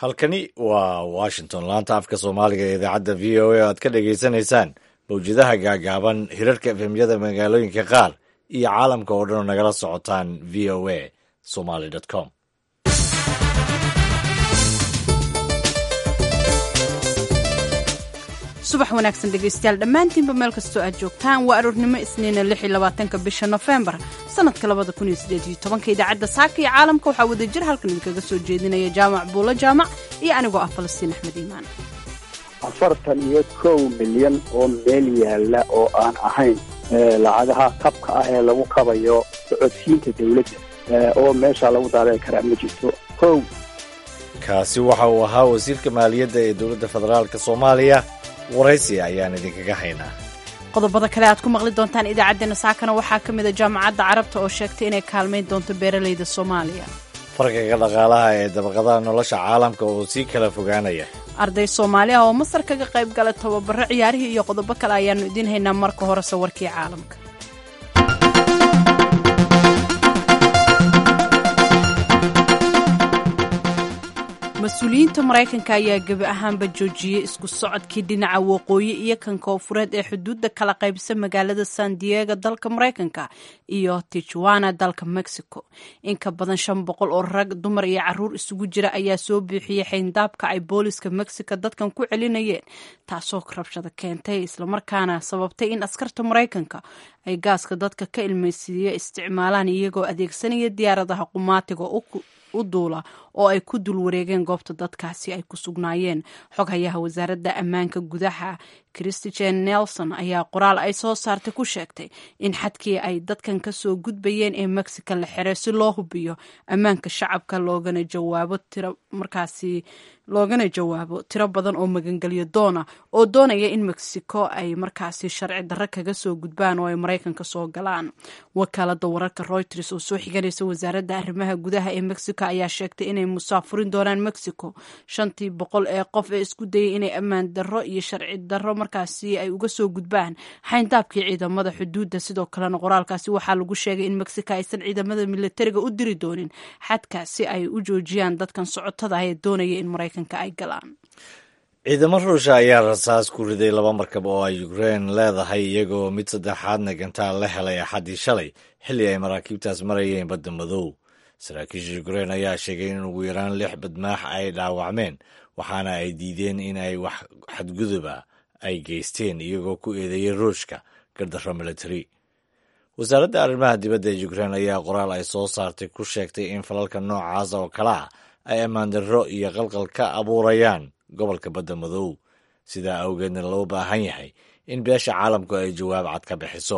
halkani waa washington laanta afka soomaaliga ee idaacadda v o a o aad ka dhagaysanaysaan mawjadaha gaagaaban hirarka efemyada magaalooyinka qaar iyo caalamka oo dhan oo nagala socotaan v o a somaly com subax wanaagsan dhegaystayaal dhammaantiinba meel kastoo aad joogtaan waa aroornimo isniina lix iyo labaatanka bisha nofembar sanadka labada kun iyo sideed iyo tobanka idaacadda saaka iyo caalamka waxaa wadajir halkan idinkaga soo jeedinaya jaamac buulo jaamac iyo anigoo ah falastiin axmed iimaan afartan iyo kow milyan oo meel yaalla oo aan ahayn lacagaha kabka ah ee lagu kabayo socodsiinta dawladda oo meesha lagu daadan karaa ma jirto kow kaasi waxa uu ahaa wasiirka maaliyadda ee dowladda federaalk soomaaliya waraysi ayaan idinkaga haynaa qodobada kale aad ku maqli doontaan idaacaddeenna saakana waxaa ka mid a jaamacadda carabta oo sheegtay inay kaalmayn doonto beeralayda soomaaliya farqiga dhaqaalaha ee dabaqadaha nolosha caalamka oo sii kala fogaanaya arday soomaali ah oo masar kaga qayb gala tababaro ciyaarihii iyo qodobo kale ayaannu idiin haynaa marka hore sawirkii caalamka mas-uuliyiinta maraykanka ayaa gebi ahaanba joojiyey isku socodkii dhinaca waqooyi iyo kan koonfureed ee xuduudda kala qaybsa magaalada san diego dalka maraykanka iyo tijuana dalka mexico in ka badan shan boqol oo rag dumar iyo caruur isugu jira ayaa soo buuxiyey xayndaabka ay booliska mexico dadkan ku celinayeen taasoo rabshada keentay islamarkaana sababtay in askarta maraykanka ay gaaska dadka ka ilmaysiiya isticmaalaan iyagoo adeegsanaya diyaaradaha qumaatiga u duula oo ay ku dul wareegeen goobta dadkaasi ay ku sugnaayeen xoghayaha wasaaradda ammaanka gudaha christijen nelson ayaa qoraal ay soo saartay ku sheegtay in xadkii ay dadkan ka soo gudbayeen ee mexico la xiray si loo hubiyo ammaanka shacabka loogana jawaabo tiro markaasi loogana jawaabo tiro badan oo magangelyo doona oo doonaya in mexico ay markaasi sharci darro kaga soo gudbaan oo ay maraykanka soo galaan wakaalada wararka reuters oo soo xiganaysa wasaaradda arrimaha gudaha ee mexico ayaa sheegtay inay musaafurin doonaan mexico shantii boqol ee qof ee isku dayay inay ammaan darro iyo sharci darro markaasi ay uga soo gudbaan xayndaabkii ciidamada xuduudda sidoo kalena qoraalkaasi waxaa lagu sheegay in mexico aysan ciidamada militariga u diri doonin xadka si ay u joojiyaan dadkan socotada ah ee doonaya in maraykanka ay galaan ciidamo ruusha ayaa rasaas ku riday laba markab oo ay ukrein leedahay iyagoo mid saddexaadna gantaal la helay axaddii shalay xilli ay maraakiibtaas marayeen badda madow saraakiisha ukrein ayaa sheegay in ugu yaraan lix badmaax ay dhaawacmeen waxaana ay diideen in ay wax xadguduba ay geysteen iyagoo ku eedeeyey ruushka gardarro military wasaaradda arrimaha dibadda ee ukrein ayaa qoraal ay soo saartay ku sheegtay in falalka noocaas oo kale ah ay ammaandarro iyo qalqal ka abuurayaan gobolka badda madow sidaa awgeedna loo baahan yahay in beesha caalamku ay jawaab cad ka bixiso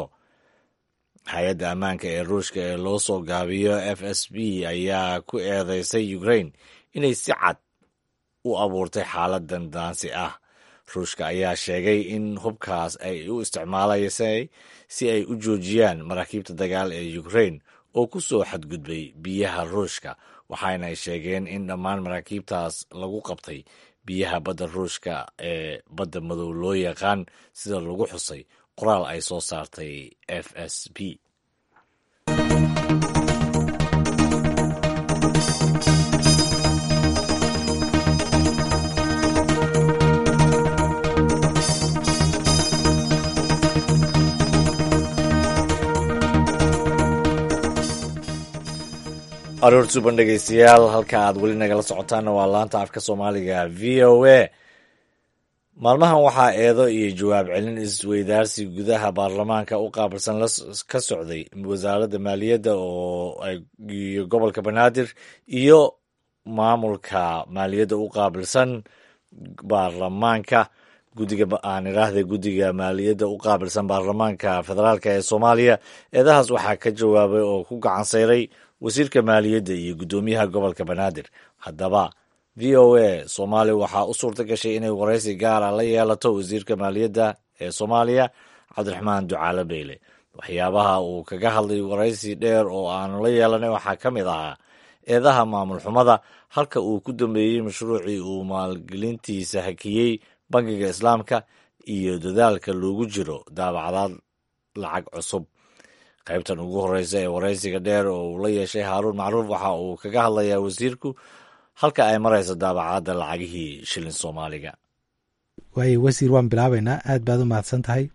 hay-adda ammaanka ee ruushka ee loo soo gaabiyo f s b ayaa ku eedeysay ukrain inay si cad u abuurtay xaalad dandaansi ah ruushka ayaa sheegay in hubkaas ay u isticmaalaysay si ay u joojiyaan maraakiibta dagaal ee ukrain oo ku soo xadgudbay biyaha ruushka waxaana ay sheegeen in dhammaan maraakiibtaas lagu qabtay biyaha badda ruushka ee badda madow loo yaqaan sida lagu xusay qoraal ay soo saartay f s b aroor suban dhegeystayaal halka aad weli nagala socotaanna waa laanta afka soomaaliga v o a maalmahan waxaa eedo iyo jawaab celin isweydaarsi gudaha baarlamaanka u qaabilsan ka socday wasaaradda maaliyadda oo iyo gobolka banaadir iyo maamulka maaliyadda u qaabilsan baarlamaanka guddiga aan idhaahda guddiga maaliyadda u qaabilsan baarlamaanka federaalk ee soomaaliya eedahaas waxaa ka jawaabay oo ku gacan sayray wasiirka maaliyadda iyo guddoomiyaha gobolka banaadir haddaba v o a soomaaliya waxaa u suurta gashay inay waraysi gaara la yeelato wasiirka maaliyadda ee soomaaliya cabdiraxmaan ducaale beyle waxyaabaha uu kaga hadlay waraysi dheer oo aanu la yeelanay waxaa ka mid ahaa eedaha maamul xumada halka uu ku dambeeyey mashruucii uu maalgelintiisa hakiyey bangiga islaamka iyo dadaalka loogu jiro daabacdaad lacag cusub qaybtan ugu horeysa ee waraysiga dheer oo uu la yeeshay haaruun macruuf waxa uu kaga hadlayaa wasiirku halka ay marayso daabacaadda lacagihii shilin soomaaliga waayo wasiir waan bilaabaynaa aad baad u mahadsan tahay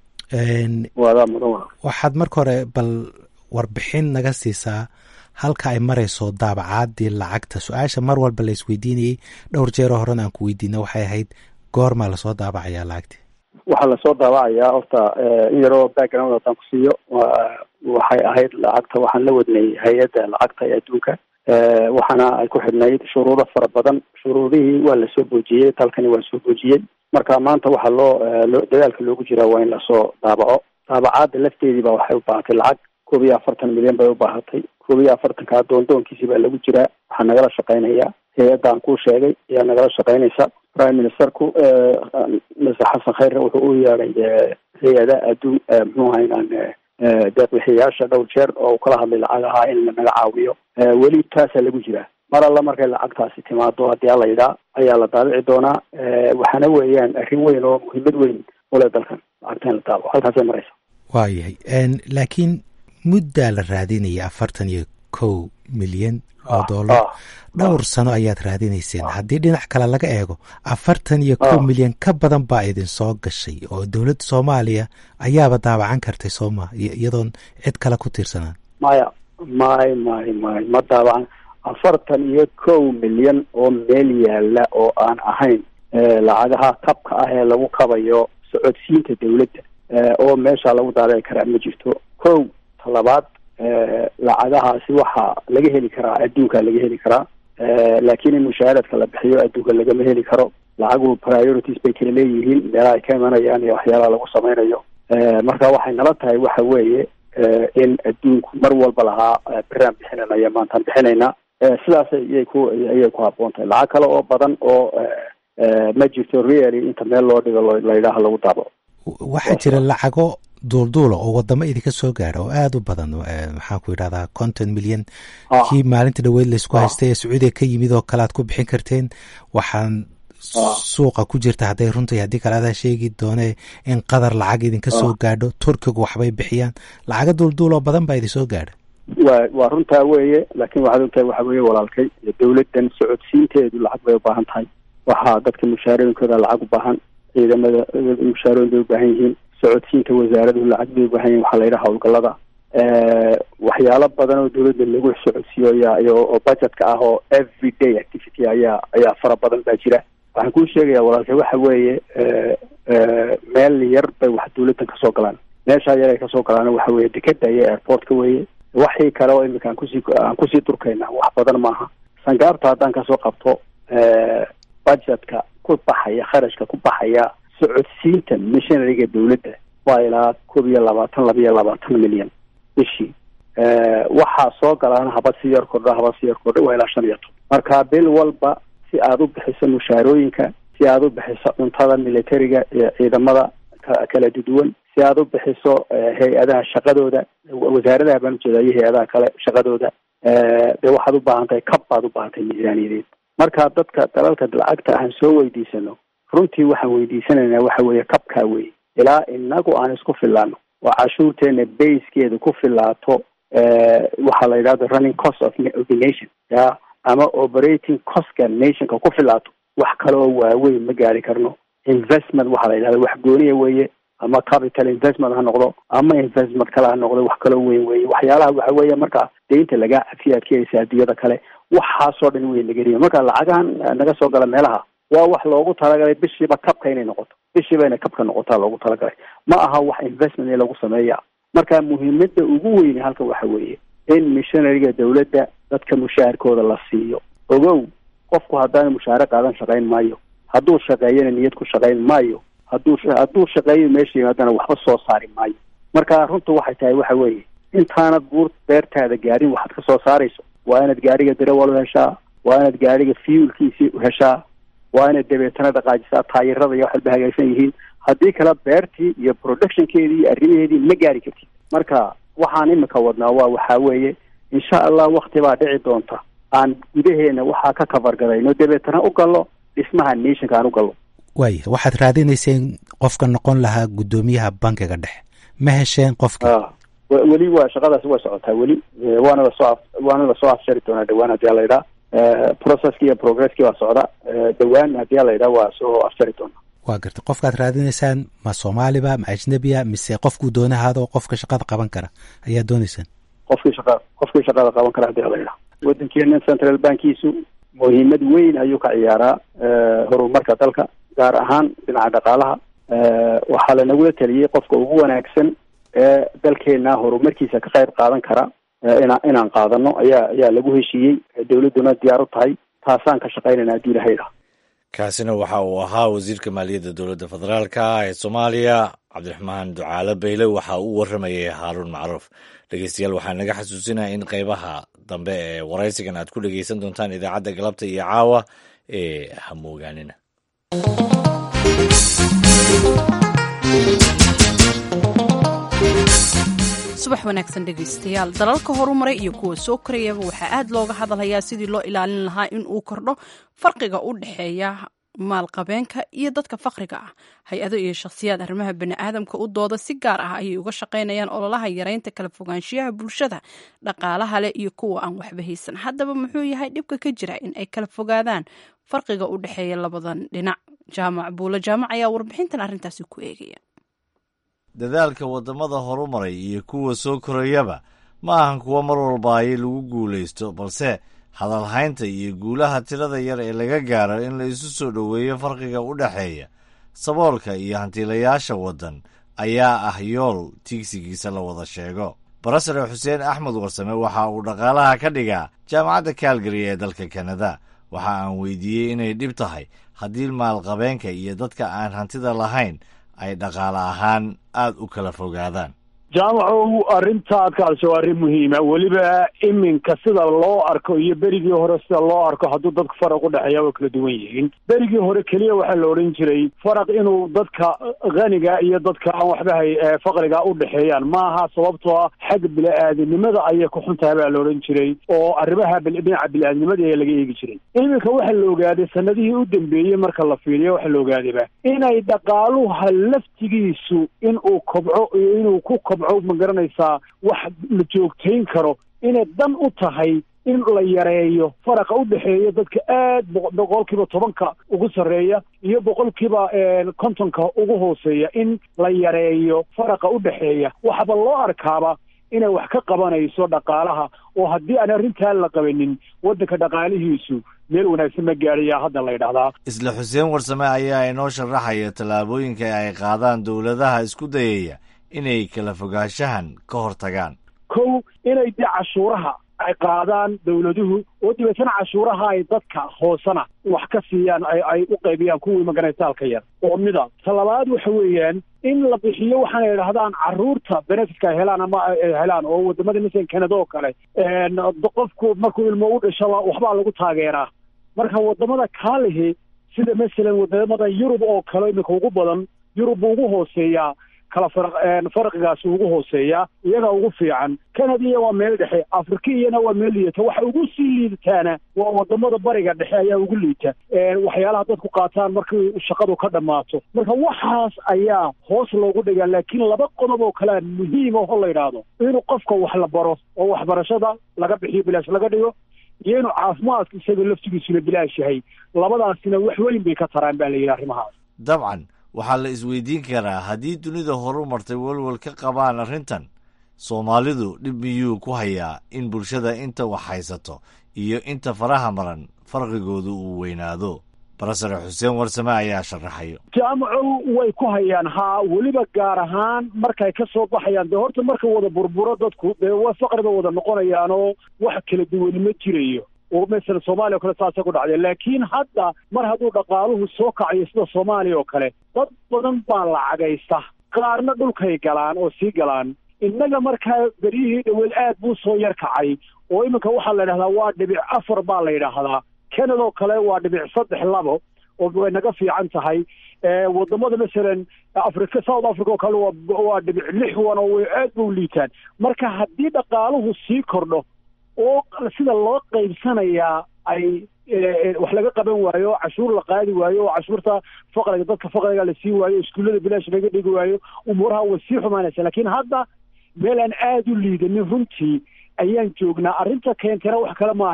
waadaa mudan waa waxaad marka hore bal warbixin naga siisaa halka ay marayso daabacaadii lacagta su-aasha mar walba la isweydiinayey dhowr jeeroo horena aan ku weydiina waxay ahayd goormaa lasoo daabacayaa lacagtii waxaa lasoo daabacayaa horta in yaroo background haddaan ku siiyo waxay ahayd lacagta waxaan la wadnay hay-adda lacagta ee adduunka waxaana ay ku xidhnayd shuruudo fara badan shuruudihii waa lasoo boojiyey dalkani waa soo boojiyey marka maanta waxaa loo dadaalka loogu jiraa waa in lasoo daabaco daabacaadda lafteedii ba waxay u baahatay lacag koob iyo afartan milyan bay u baahatay koob iyo afartanka doondoonkiisii baa lagu jiraa waxaa nagala shaqaynaya hay-addan kuu sheegay ayaa nagala shaqaynaysa prime ministerku mr xasan khayre wuxuu u yeeday hay-ada adduun muxuu aha inaan deeqbixiyayaasha dhowr jeer oo kala hadlay lacag ahaa in lanaga caawiyo weli taasaa lagu jiraa mar alla markay lacagtaasi timaado haddii alla yidhaa ayaa la daabici doonaa waxaana weeyaan arrin weyn oo muhiimad weyn ule dalkan lacagta in la daabaco halkaasay maraysa waayahay laakiin muddaa la raadinaya afartan iyo kow milyan oo dollar dhowr sano ayaad raadinayseen haddii dhinac kale laga eego afartan iyo kow milyan ka badan baa idin soo gashay oo dowladda soomaaliya ayaaba daabacan kartay sooma iyadoon cid kale ku tiirsanaan maya may may may ma daabacan afartan iyo kow milyan oo meel yaala oo aan ahayn lacagaha kabka ah ee lagu kabayo socodsiinta dawladda oo meesha lagu daabici karaa ma jirto kow talabaad lacagahaasi waxaa laga heli karaa adduunka laga heli karaa laakiin in mushahaaradka la bixiyo adduunka lagama heli karo lacagu priorities bay kala leeyihiin meelaha ay ka imanayaan iyo waxyaalaha lagu sameynayo marka waxay nala tahay waxa weeye in adduunku mar walba lahaa beraan bixinanaya maantaan bixinaynaa sidaas ayay ku ayay ku habboon tahay lacag kale oo badan oo ma jirto really inta meel loo dhigo la yidhaaha lagu daabo waxaa jira lacago duulduula oo wadamo idinka soo gaadha oo aada u badan maxaan ku yidhahdaa konton milyan kii maalinta dhaweyd laysku haystay ee sacuudiga ka yimid oo kale aad ku bixin karteen waxaan suuqa ku jirta hadday runtai haddii kale adaa sheegi doone in qadar lacag idinka soo gaadho turkigu waxbay bixiyaan lacago duulduul oo badan baa idin soo gaadha wa waa runtaa weeye laakiin waxaad ogtahay waxa weeye walaalkay dawladdan socodsiinteedu lacag bay u baahan tahay waxaa dadka mushaarooyinkooda lacag u baahan ciidamada mushaarooyin bay u baahan yihiin socodsiinta wasaaraduhu lacag bay u baahan yihin waxaa la yidhaha howlgallada waxyaalo badan oo dawladda lagu socodsiiyo ayaa oo budgetka ah oo every day activity ayaa ayaa fara badan baa jira waxaan kuu sheegaya walaalkay waxa weeye meel yar bay wax dawladdan kasoo galaan meeshaa yar ay kasoo galaan waxa weeye dekeda iyo airportka weeye waxii kale oo imika aan kusii aan kusii durkayna wax badan maaha sangaabta haddaan kasoo qabto budgetka ku baxaya kharashka ku baxaya socodsiinta missionariga dawladda waa ilaa koob iyo labaatan laba iyo labaatan milyan bishii waxaa soo galaan haba si yar kordha haba si yar kordha waa ilaa shan iyo toban marka bil walba si aad u bixiso mushaarooyinka si aad u bixiso cuntada militariga iyo ciidamada kala duduwan si aad u bixiso hay-adaha shaqadooda wasaaradaha baan ujeeda iyo hay-adaha kale shaqadooda dee waxaad u baahan tahay kab baad u baahan tahay miisaaniyadeed marka dadka dalalka lacagta aan soo weydiisano runtii waxaan weydiisanaynaa waxa weeye kabkaa weye ilaa inagu aan isku filaano oo cashuurteena bayskeeda ku filaato waxaa la yidhahda running cost of the nation ya ama operating costka nationka ku filaato wax kale oo waaweyn ma gaari karno investment waxaa la yidhahda wax gooniya weeye ama capital investment ha noqdo ama investment kale ha noqdo wax kaloo weyn weeye waxyaalaha waxa weeye marka deynta lagaa cafiya ad keenaysa adduunyada kale waxaasoo dhan wey lagariya marka lacagahan naga soo gala meelaha waa wax loogu talagalay bishiiba kabka inay noqoto bishiiba inay kabka noqotaa loogu talagalay ma aha wax investment in lagu sameeya marka muhiimada ugu weyne halka waxa weeye in missionariga dawladda dadka mushaharkooda la siiyo ogow qofku haddaana mushaare qaadan shaqayn maayo hadduu shaqeeyana niyad ku shaqayn maayo hadduu hadduu shaqeeyo meesha yimaadana waxba soo saari maayo marka runta waxay tahay waxa weeye intaanad buur beertaada gaarin waxaad ka soo saarayso waa inaad gaariga darawal heshaa waa inaad gaariga fuelkiisii heshaa waa inaad dabeetana dhaqaajisaa taayirada iyo wax walba hagaagsan yihiin haddii kale beertii iyo productionkeedii iyo arrimaheedii ma gaari kartid marka waxaan imika wadnaa waa waxaa weeye insha allah wakti baa dhici doonta aan gudaheena waxaa ka kafargarayno dabeetana u gallo dhismaha nationka aan u gallo waaya waxaad raadinayseen qofka noqon lahaa guddoomiyaha bankiga dhexe ma hesheen qofkii weli waa shaqadaasi way socotaa weli waana lasoo waana lasoo afshari doonaa dhawaan haddii ala idhaa processki iyo progresski waa socda dhawaan haddii a la yidhaha waa soo afjari doona waa gartay qofkaad raadinaysaan ma soomaaliba ma ajnebiya mise qofkuu doonahaado qofka shaqada qaban kara ayaa doonaysaan qofkii shaqa qofkii shaqada qaban kara hadii la yidhaha waddankeena central bankiisu muhiimad weyn ayuu ka ciyaaraa horumarka dalka gaar ahaan dhinaca dhaqaalaha waxaa lanagula taliyey qofka ugu wanaagsan ee dalkeena horumarkiisa ka qayb qaadan kara ina inaan qaadano ayaa ayaa lagu heshiiyey dawladduna diyaar u tahay taasaan ka shaqaynayna haddii ilahay dha kaasina waxa uu ahaa wasiirka maaliyadda dowladda federaalka ee soomaaliya cabdiraxmaan ducaale bayle waxa uu warramayay haaruun macruuf dhegeystayaal waxaa naga xasuusinaya in qeybaha dambe ee waraysigan aad ku dhegeysan doontaan idaacadda galabta iyo caawa ee hamoogaanina subax wanaagsan dhegaystayaal dalalka horumaray iyo kuwa soo korayaba waxaa aad looga hadalhayaa sidii loo ilaalin lahaa in uu kordho farqiga u dhexeeya maalqabeenka iyo dadka fakriga ah hay-ado iyo shakhsiyaad arrimaha baniaadamka u dooda si gaar ah ayay uga shaqaynayaan ololaha yareynta kala fogaanshiyaha bulshada dhaqaalaha leh iyo kuwa aan waxba haysan haddaba muxuu yahay dhibka ka jira in ay kala fogaadaan farqiga u dhexeeya labadan dhinac jaamac buulo jaamac ayaa warbixintan arrintaasi ku eegaya dadaalka waddamada horumaray iyo kuwa soo korayaba ma ahan kuwa mar walbaaye lagu guulaysto balse hadalhaynta iyo guulaha tirada yar ee laga gaaro in la isu soo dhoweeyo farqiga u dhexeeya saboolka iyo hantiilayaasha waddan ayaa ah yool tiigsigiisa la wada sheego barasare xuseen axmed warsame waxa uu dhaqaalaha ka dhigaa jaamacadda kaalgary ee dalka kanada waxa aan weydiiyey inay dhib tahay haddii maalqabeenka iyo dadka aan hantida lahayn ay dhaqaale ahaan aad u kala fogaadaan jaamacow arrintaad ka hadasho waa arrin muhiima weliba iminka sida loo arko iyo berigii hore sida loo arko hadduu dadka faraq u dhexeeya waa kala duwan yihiin berigii hore keliya waxaa la odhan jiray faraq inuu dadka khaniga iyo dadka aan waxba hay faqriga u dhexeeyaan maaha sababtoo ah xagga bili-aadinimada ayay ku xun tahay baa la odhan jiray oo arrimaha dhinaca bili-aadinimada ayaa laga eegi jiray iminka waxaa la ogaaday sanadihii u dambeeyey marka la fiiriyo waxaa la ogaadayba inay dhaqaaluha laftigiisu inuu kobco iyo inuu ku kobco ma garanaysaa wax la joogtayn karo inay dan u tahay in la yareeyo faraqa u dhexeeya dadka aad boqolkiiba tobanka ugu sarreeya iyo boqolkiiba kontonka ugu hooseeya in la yareeyo faraqa u dhexeeya waxaba loo arkaaba inay wax ka qabanayso dhaqaalaha oo haddii aan arrintaa la qabanin waddanka dhaqaalihiisu meel wanaagsan ma gaadhayaa hadda la ydhahdaa isla xuseen warsame ayaa inoo sharaxaya tallaabooyinka ay qaadaan dowladaha isku dayaya inay kala fogaanshahan ka hor tagaan kow inay dee cashuuraha ay qaadaan dawladuhu oo dabeetana cashuuraha ay dadka hoosena wax ka siiyaan ay ay u qaybiyaan kuwii magarataalka yar oo mida talabaad waxa weeyaan in la bixiyo waxaana idhahdaan carruurta benefitka ay helaan ama ay helaan oo wadamada masalan canada oo kale qofku markuu ilmo u dhashaba waxbaa lagu taageeraa marka wadamada kaalihi sida masalan wadamada yurub oo kale iminka ugu badan yurub buu ugu hooseeyaa kala farqigaasi ugu hooseeyaa iyaga ugu fiican canadiya waa meel dhexe afrikiyana waa meel liidata waxa ugu sii liidataana waa wadamada bariga dhexe ayaa ugu liita waxyaalaha dadku qaataan markii shaqadu ka dhammaato marka waxaas ayaa hoos loogu dhigaa laakiin laba qodob oo kalea muhiim oo la yidhaahdo inuu qofka wax la baro oo waxbarashada laga bixiyo bilaash laga dhigo iyo inuu caafimaadka isaga laftigiisuna bilaash yahay labadaasina wax weyn bay ka taraan baa la yidhi arrimahaas dabcan waxaa la isweydiin karaa haddii dunida horu martay welwel ka qabaan arrintan soomaalidu dhib miyuu ku hayaa in bulshada inta wax haysato iyo inta faraha maran farqigoodu uu weynaado barasare xuseen warsame ayaa sharaxayo jaamacow way ku hayaan haa weliba gaar ahaan markay ka soo baxayaan dee horta marka wada burburo dadku dee wa faqriba wada noqonayaanoo wax kala duwani ma jirayo oo masalan soomaaliya o kale saasay ku dhacday laakiin hadda mar hadduu dhaqaaluhu soo kacayo sida soomaaliya oo kale dad badan baa lacagaysta qaarna dhulkay galaan oo sii galaan innaga markaa beryihii dhaweed aad buu soo yar kacay oo iminka waxaa la yidhahdaa waa dhibic afar baa la yidhaahdaa canada oo kale waa dhibic saddex labo oo way naga fiican tahay wadamada masalan africa south africa oo kale waa waa dhibic lix wan oo way aad buu liitaan marka haddii dhaqaaluhu sii kordho oo sida loo qaybsanayaa ay wax laga qaban waayo oo cashuur la qaadi waayo oo cashuurta faqriga dadka faqriga la sii waayo iskuullada bilaash laga dhigi waayo umuuraha way sii xumaanaysa laakiin hadda meel aan aada u liidanin runtii ayaan joognaa arrinta keentana wax kale maahee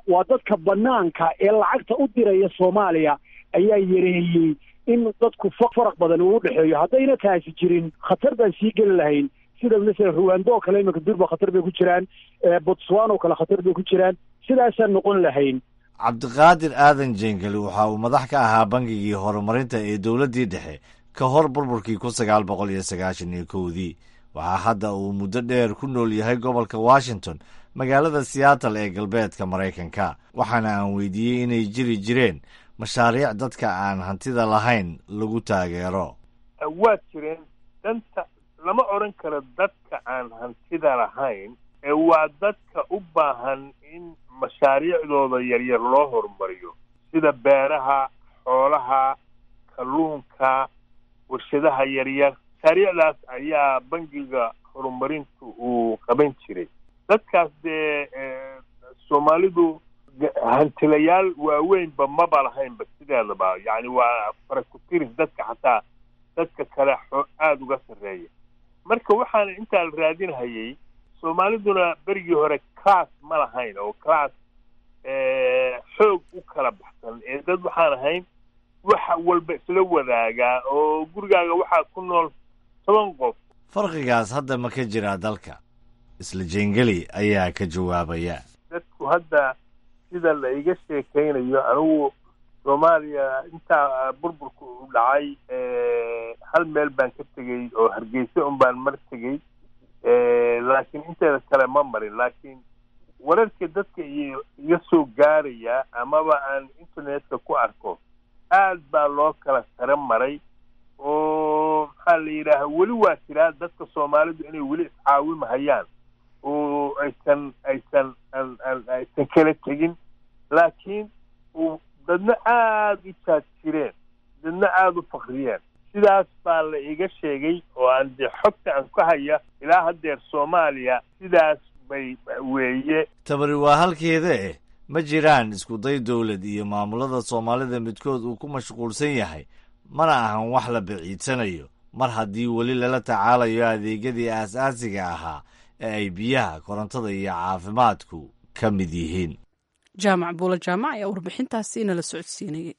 waa dadka banaanka ee lacagta u diraya soomaaliya ayaa yareeyey in dadku faraq badan uu udhexeeyo haddayna taasi jirin khatar baan sii geli lahayn sida masala ruwando oo kale iminka durba khatar bay ku jiraan botswan oo kale khatar bay ku jiraan sidaasaan noqon lahayn cabdiqaadir aadan jengeli waxa uu madax ka ahaa bangigii horumarinta ee dowladdii dhexe ka hor burburkii kun sagaal boqol iyo sagaashan iyo kowdii waxaa hadda uu muddo dheer ku nool yahay gobolka washington magaalada seattle ee galbeedka maraykanka waxaana aan weydiiyey inay jiri jireen mashaariic dadka aan hantida lahayn lagu taageero waa jireen danta lama odhan karo dadka aan hantida lahayn ee waa dadka u baahan in mashaariicdooda yaryar loo horumariyo sida beeraha xoolaha kalluunka warshadaha yaryar mashaariicdaas ayaa bangiga horumarintu uu qaban jiray dadkaas dee soomaalidu hantilayaal waaweynba maba lahaynba sideedaba yacni waa farakutiris dadka xataa dadka kale aada uga sarreeya marka waxaana intaa la raadinhayay soomaaliduna berigii hore class ma lahayn oo class xoog u kala baxsan ee dad waxaan ahayn waxa walba isla wadaagaa oo gurigaaga waxaa ku nool toban qof farqigaas hadda ma ka jiraa dalka isla jengeli ayaa ka jawaabaya dadku hadda sida la iga sheekaynayo anigu soomaaliya intaa burburka u dhacay hal meel baan ka tegey oo hargeysa un baan mar tegey laakiin inteeda kale ma marin laakiin wararka dadka iyo iga soo gaaraya amaba aan internetka ku arko aad baa loo kala sare maray oo maxaa la yidhaaha weli waa jiraa dadka soomaalidu inay weli iscaawimahayaan oo aysan aysan aysan kala tegin laakiin dadna aada u jaaj jireen dadna aada u fakriyeen sidaas baa la iga sheegay oo aan dee xogta aan ka haya ilaa haddeer soomaaliya sidaas bay weeye tabari waa halkeeda eh ma jiraan iskuday dowlad iyo maamulada soomaalida midkood uu ku mashquulsan yahay mana ahan wax la baciidsanayo mar haddii weli lala tacaalayo adeegyadii aas-aasiga ahaa ee ay biyaha korontada iyo caafimaadku ka mid yihiin jaamac buula jaamac ayaa warbixintaasi inala socodsiinayay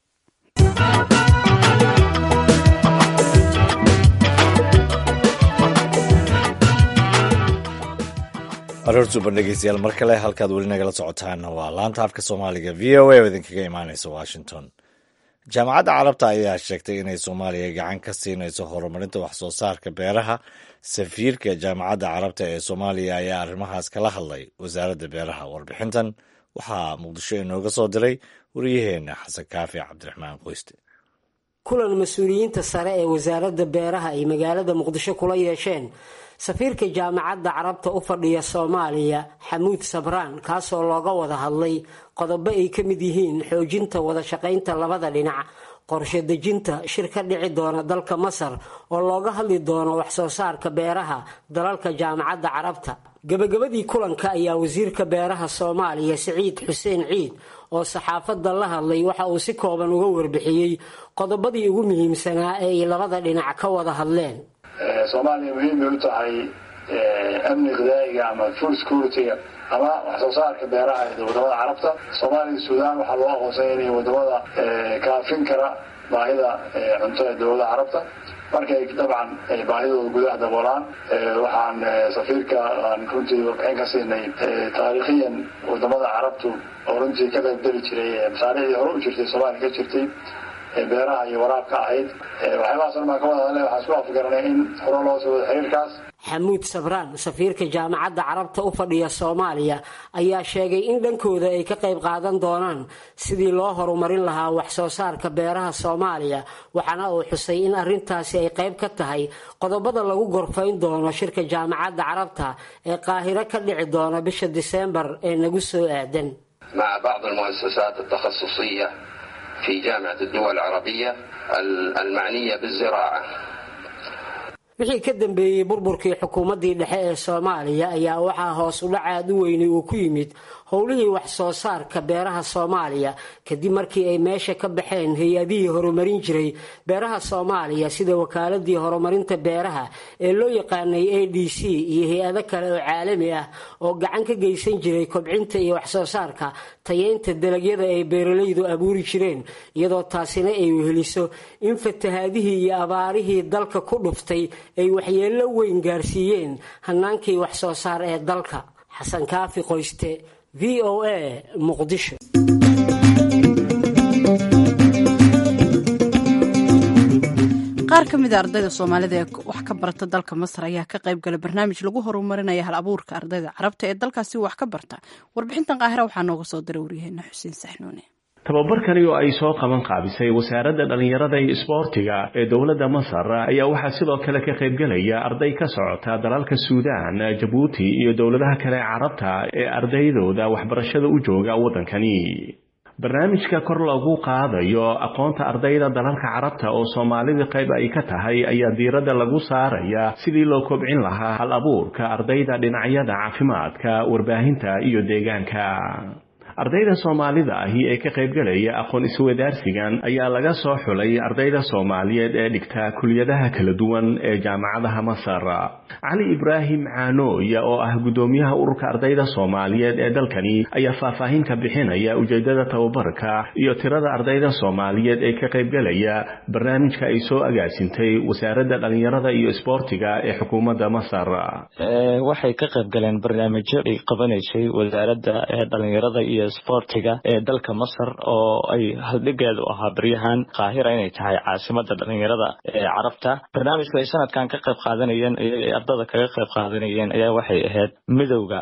aroortuban dhegeystayaal mar kale halkaad weli nagala socotaana waa laanta afka soomaaliga v o a oo idinkaga imaaneysa washington jaamacadda carabta ayaa sheegtay inay soomaaliya gacan ka siinayso horumarinta wax soo saarka beeraha safiirka jaamacadda carabta ee soomaaliya ayaa arrimahaas kala hadlay wasaaradda beeraha warbixintan waxaa muqdisho inooga soo diray wariyaheenna xasan kaafi cabdiraxmaan qoyste kulan mas-uuliyiinta sare ee wasaaradda beeraha ay magaalada muqdisho kula yeesheen safiirka jaamacadda carabta u fadhiya soomaaliya xamuud sabraan kaasoo looga wada hadlay qodobo ay ka mid yihiin xoojinta wada shaqaynta labada dhinac qorshe dejinta shir ka dhici doona dalka masar oo looga hadli doono waxsoo saarka beeraha dalalka jaamacadda carabta gabagabadii kulanka ayaa wasiirka beeraha soomaaliya siciid xuseen ciid oo saxaafadda la hadlay waxa uu si kooban uga warbixiyey qodobadii ugu muhiimsanaa ee ay labada dhinac ka wada hadleen soomaaliya muhiim bay u tahay amni qidaa'iga ama food security-ga ama wax soo saarka beeraha ee wadamada carabta soomaaliya suudaan waxaa loo aqoonsanya inay wadamada kaafin kara baahida cunto ee dowlada carabta markay dabcan baahidooda gudaha daboolaan waxaan safiirka aan runtii warbixin ka siinay taariikhiyan wadamada carabtu oo runtii ka qaybgeli jiray masaariicdii hore u jirtay soomaaliya ka jirtay beeraha iyo waraabka ahayd waxyaabahaas dhan baan ka wada hadlay waxaan isku afgaranay in hore loo soo wada xiriirkaas xamuud sabraan safiirka jaamacadda carabta u fadhiya soomaaliya ayaa sheegay in dhankooda ay ka qayb qaadan doonaan sidii loo horumarin lahaa wax soo saarka beeraha soomaaliya waxaana uu xusay in arrintaasi ay qayb ka tahay qodobada lagu gorfayn doono shirka jaamacadda carabta ee qaahiro ka dhici doona bisha diseembar ee nagu soo aadan مع بعض المؤسسات التخصصية في جامعة الدول العربية المعنية بالزراعة wixii ka dambeeyey burburkii xukuumaddii dhexe ee soomaaliya ayaa waxaa hoos u dhac aad u weyni uu ku yimid howlihii wax soo saarka beeraha soomaaliya kadib markii ay meesha ka baxeen hay-adihii horumarin jiray beeraha soomaaliya sida wakaaladii horumarinta beeraha ee loo yaqaanay a d c iyo hay-ado kale oo caalami ah oo gacan ka geysan jiray kobcinta iyo wax soo saarka tayeynta dalagyada ay beeralaydu abuuri jireen iyadoo taasina ay weheliso in fatahaadihii iyo abaarihii dalka ku dhuftay ay waxyeello weyn gaarsiiyeen hanaankii wax soo saar ee dalka xasan kaafi qoyste v o a muqdisho qaar ka mida ardayda soomaalida ee wax ka barata dalka masar ayaa ka qayb gala barnaamij lagu horumarinaya hal abuurka ardayda carabta ee dalkaasi wax ka barta warbixintan qaahira waxaa nooga soo diray waryaheena xuseen saxnuune tababarkani oo ay soo qaban qaabisay wasaaradda dhallinyarada iyo isboortiga ee dowladda masar ayaa waxaa sidoo kale ka qaybgelaya arday ka socota dalalka suudaan jabuuti iyo dowladaha kale ee carabta ee ardaydooda waxbarashada u jooga waddankani barnaamijka kor lagu qaadayo aqoonta ardayda dalalka carabta oo soomaalida qayb ay ka tahay ayaa diiradda lagu saaraya sidii loo kobcin lahaa hal abuurka ardayda dhinacyada caafimaadka warbaahinta iyo deegaanka ardayda soomaalida ahi ee ka qaybgelaya aqoon iswadaarsigan ayaa laga soo xulay ardayda soomaaliyeed ee dhigta kuliyadaha kala duwan ee jaamacadaha masar cali ibraahim caanooya oo ah guddoomiyaha ururka ardayda soomaaliyeed ee dalkani ayaa faahfaahin ka bixinaya ujeedada tababarka iyo tirada ardayda soomaaliyeed ee ka qaybgelaya barnaamijka ay soo agaasintay wasaaradda dhallinyarada iyo isboortiga ee xukuumadda masar waxay ka qaybgaleen barnaamijyo ay qabanaysay wasaaradda dhalinyarada iyo sboortiga ee dalka masar oo ay haldhigeedu ahaa baryahan qaahira inay tahay caasimada dhalinyarada ee carabta barnaamijku ay sanadkan ka qayb qaadanayeen iyaga ay ardada kaga qayb qaadanayeen ayaa waxay ahayd midowda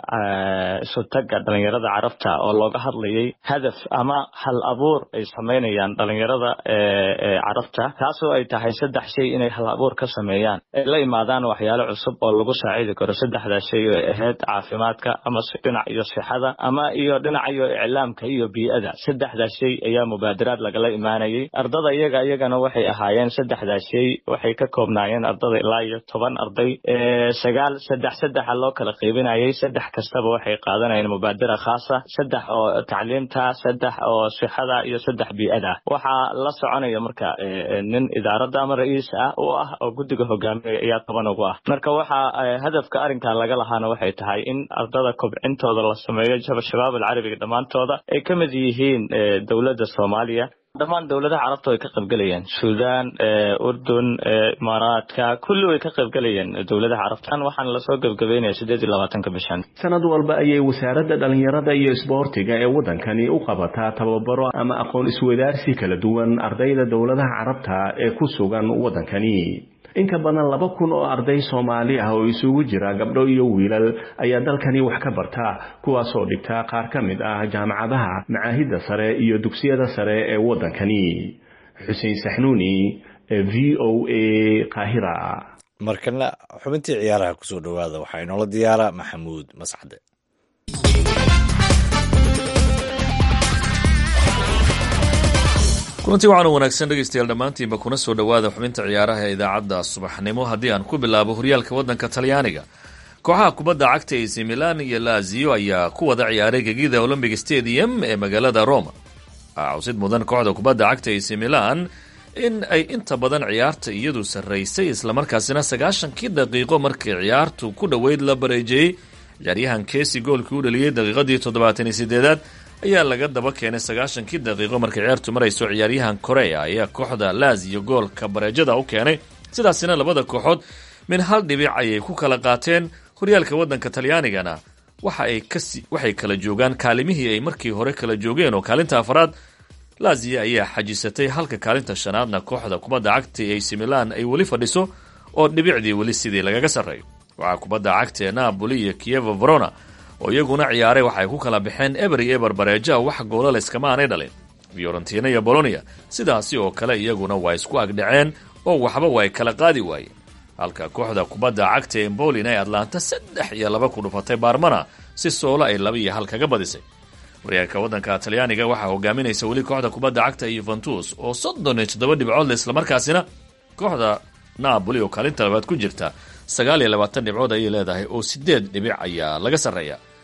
isutaga dhalinyarada carabta oo looga hadlayay hadaf ama hal abuur ay sameynayaan dhalinyarada ee carabta taasoo ay tahay saddex shay inay hal abuur ka sameeyaan ay la imaadaan waxyaalo cusub oo lagu saacidi karo saddexdaa shay oo ahayd caafimaadka ama dhinac iyo sixada ama iyo dhinac iyo iclaamka iyo bii'ada saddexdaa shay ayaa mubaadaraad lagala imaanayay ardada iyaga iyagana waxay ahaayeen saddexdaa shay waxay ka koobnaayeen ardada ilaa iyo toban arday sagaal saddex saddexa loo kala qaybinayay saddex kastaba waxay qaadanayeen mubaadara khaasa saddex oo tacliimta saddex oo sixada iyo saddex bii'ada waxaa la soconaya marka nin idaaradda ama ra-iis ah u ah oo guddiga hogaaminaya ayaa toban ugu ah marka waxaa hadafka arrinkan laga lahaana waxay tahay in ardada kobcintooda la sameeyo shabaab alcarabiga dhammaantooda ay ka mid yihiin dowladda soomaaliya dhammaan dowladaha carabta way ka qaybgelayeen suudaan urdun imaaraadka kulli way ka qaybgelayeen dowladaha carabtan waxaana lasoo gebgabeynaya sideed iyo labaatanka bishan sanad walba ayay wasaaradda dhallinyarada iyo isboortiga ee waddankani u qabataa tababaro ama aqoon iswadaarsi kala duwan ardayda dowladaha carabta ee ku sugan waddankani in ka badan laba kun oo arday soomaali ah oo isugu jira gabdho iyo wiilal ayaa dalkani wax ka barta kuwaasoo dhigta qaar ka mid ah jaamacadaha macaahidda sare iyo dugsiyada sare ee waddankani xuseen saxnuuni v o a qaahira markana xubintii ciyaaraha kusoo dhowaada waxaa inoola diyaara maxamuud mascade kulantii waxaanu wanaagsan dhegaystayaal dhammaantiinba kuna soo dhowaada xubinta ciyaaraha ee idaacadda subaxnimo haddii aan ku bilaabo horyaalka waddanka talyaaniga kooxaha kubadda cagta ac milan iyo lazio ayaa ku wada ciyaaray gegida olombic stadium ee magaalada roma cawsid mudan kooxda kubadda cagta ac milan in ay inta badan ciyaarta iyadu sarraysay islamarkaasina sagaashankii daqiiqo markii ciyaartu ku dhoweyd la bareejeeyey ciyaaryahan kesi goolkii u dhaliyey daqiiqadii toddobaatan iyo sideedaad ayaa laga daba keenay sagaashankii daqiiqo markay ciyaartu marayso ciyaaryahan korea ayaa kooxda lazio goolka bareejada u keenay sidaasina labada kooxood min hal dhibic ayay ku kala qaateen horyaalka waddanka talyaanigana waxa ay kasi waxay kala joogaan kaalimihii ay markii hore kala joogeen oo kaalinta afaraad lazio ayaa xajisatay halka kaalinta shanaadna kooxda kubadda cagta ee ac milan ay weli fadhiso oo dhibicdii weli sidii lagaga sarreeyo waxaa kubadda cagta ee napoli iyo kievo verona oo iyaguna ciyaaray waxay ku kala baxeen ebery eber bareeja wax goolal iskama aanay dhalin fiorentina iyo bolonia sidaasi oo kale iyaguna waa isku agdhaceen oo waxba waa ay kala qaadi waayeen halka kooxda kubadda cagta ee embolin ay atlanta saddex iyo laba ku dhufatay baarmana si soolo ay laba iyo hal kaga badisay horyaalka waddanka talyaaniga waxaa hogaaminaysa weli kooxda kubadda cagta yuventus oo soddon iyo toddoba dhibcood le islamarkaasina kooxda napoli oo kaalinta labaad ku jirta sagaal iyo labaatan dhibcood ayay leedahay oo sideed dhibic ayaa laga sarreeya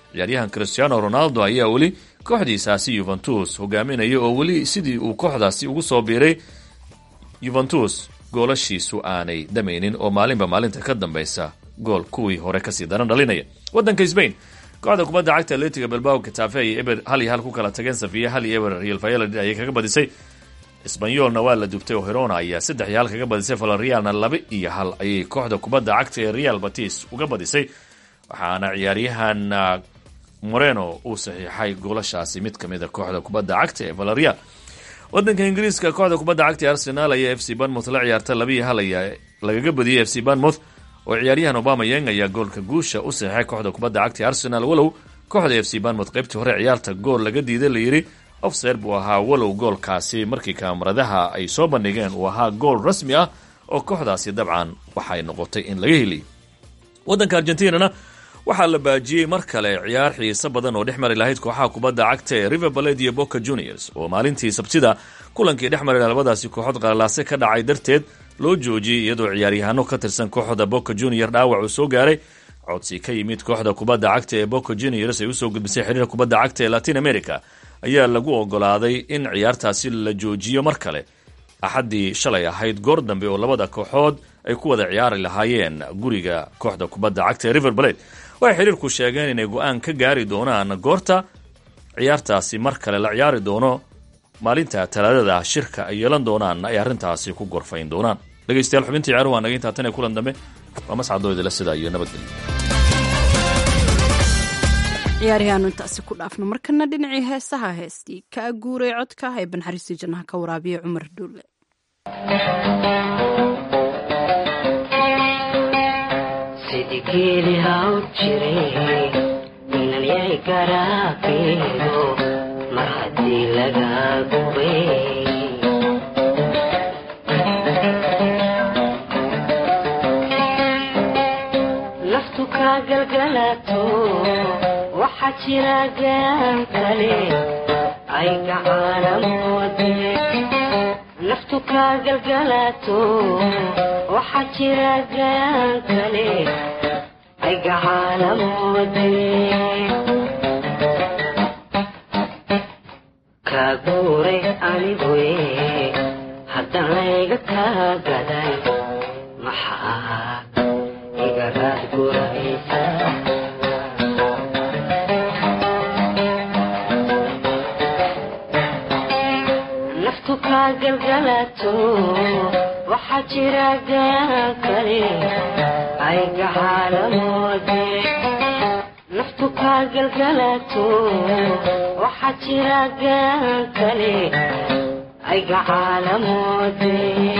ciyaaryahan cristiano ronaldo ayaa weli kooxdiisaasi yuventus hogaaminaya oo weli sidii uu kooxdaasi ugu soo biiray yuventus goolashiisu aanay dhamaynin oo maalinba maalinta ka dambaysa gool kuwii hore kasii daran dhalinaya wadanka sbain kooxda kubadda cagta atletiga bilbao katafe ayay eber hal iyo hal ku kala tageen safiya hal iyo eber real valladolid ayay kaga badisay isbanyolna waa la dubtay oo herona ayaa saddex iyo hal kaga badisay valerialna laba iyo hal ayay kooxda kubadda cagta ee real batis uga badisay waxaana ciyaaryahan moreno uu saxiixay goolashaasi mid kamida kooxda kubadda cagta ee valerial wadanka ingiriiska kooxda kubadda cagta ee arsenal ayaa f c banmouth la ciyaarta labiiyo hal ayaa lagaga badiyey f c banmouth oo ciyaaryahan obama yeng ayaa goolka guusha u saxiixay kooxda kubadda cagta ee arsenal walow kooxda f c banmouth qaybtii hore ciyaarta gool laga diiday layidhi ofser buu ahaa walow goolkaasi markii kaamaradaha ay soo bandhigeen uu ahaa gool rasmi ah oo kooxdaasi dabcan waxay noqotay in laga heliy wadanka argentinana waxaa la baajiyey mar kale ciyaar xiiso badan oo dhex mari lahayd kooxaha kubadda cagta ee river baled iyo boca juniors oo maalintii sabtida kulankii dhex mari labadaasi kooxood qalalaase ka dhacay darteed loo joojiyey iyadoo ciyaaryahaano ka tirsan kooxda boca junior dhaawac uu soo gaaray codsi ka yimid kooxda kubadda cagta ee boca juniors ay usoo gudbisay xiriirka kubadda cagta ee latin america ayaa lagu ogolaaday in ciyaartaasi la joojiyo mar kale axaddii shalay ahayd goor dambe oo labada kooxood ay ku wada ciyaari lahaayeen guriga kooxda kubadda cagta ee river baled waxay xiriirku sheegeen inay go-aan ka gaari doonaan goorta ciyaartaasi mar kale la ciyaari doono maalinta talaadada shirka ay yeelan doonaan ay arrintaasi ku gorfayn doonaan dhegeystayaal xubintii ciyaaruhu waa naga intaa tan ee kulan dambe waa mascadooydala sidaa iyo nabadgelyo ciyaarihaanu intaasi ku dhaafno markana dhinacii heesaha heestii ka aguuray codka ee banxariistii jannaha ka waraabiya cumar duule sidigeli haw jiray inalyay garaabeedo mar haddii laga gubay naftu kaa galgalato waxaa jira gaan kale ay gacaanamoode naftu kaa galgalato waxaa jira gaan kale ay gacaanamoode kaa guuray aniguye haddan layga kaa gaday maxaa igaraad guraysa naftu kaa galgalato waxaa jira gaan kale ay gacaanamoode naftu kaa galgalato waxaa jira gaan kale ay gacaanamoode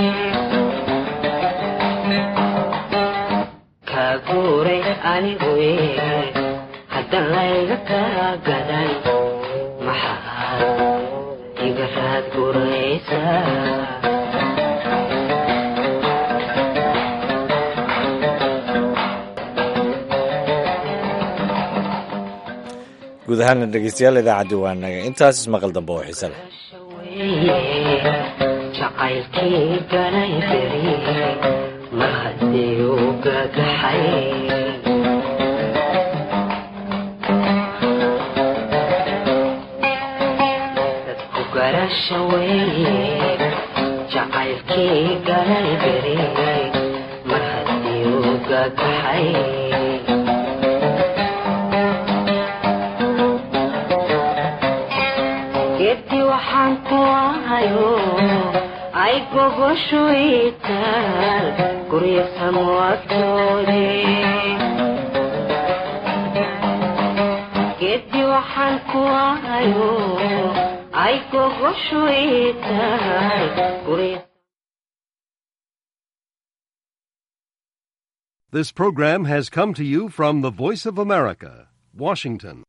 kaa guuray aniguye haddan layga kaa gadan maxaa igaraad guraysa guud ahaana dhegeystayaal idaacaddi waa naga intaas ismaqal dambe oo xiise leh jacaylkii galay beri mar haddii uu gagaxay dadku garasha weeye jacaylkii galay beri mar haddii uu gagaxay geeddi waxaan ku ahayo ay gogoshu itaal guryo samwatoode geeddi waxaan ku ahayo ay gogoshu itaal guryo This program has come to you from the Voice of America, Washington.